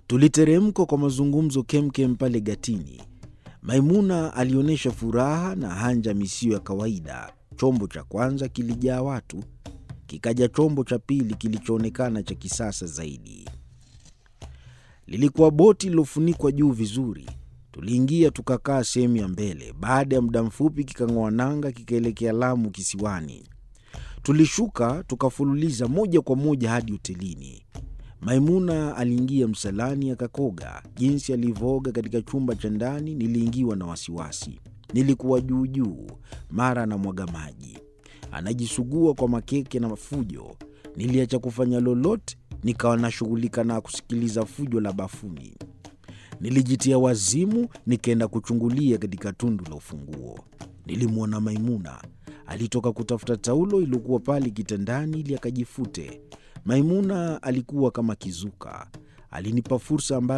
Tuliteremka kwa mazungumzo kemkem pale gatini. Maimuna alionyesha furaha na hanjam isiyo ya kawaida. Chombo cha kwanza kilijaa watu, kikaja chombo cha pili kilichoonekana cha kisasa zaidi. Lilikuwa boti lililofunikwa juu vizuri. Tuliingia tukakaa sehemu ya mbele. Baada ya muda mfupi kikang'oa nanga kikaelekea Lamu kisiwani. Tulishuka tukafululiza moja kwa moja hadi hotelini. Maimuna aliingia msalani akakoga. Jinsi alivyooga katika chumba cha ndani, niliingiwa na wasiwasi. Nilikuwa juu juu, mara anamwaga maji, anajisugua kwa makeke na fujo. Niliacha kufanya lolote, nikawa nashughulika na kusikiliza fujo la bafuni. Nilijitia wazimu, nikaenda kuchungulia katika tundu la ufunguo. Nilimwona Maimuna alitoka kutafuta taulo iliyokuwa pale kitandani ili akajifute. Maimuna alikuwa kama kizuka. Alinipa fursa ambayo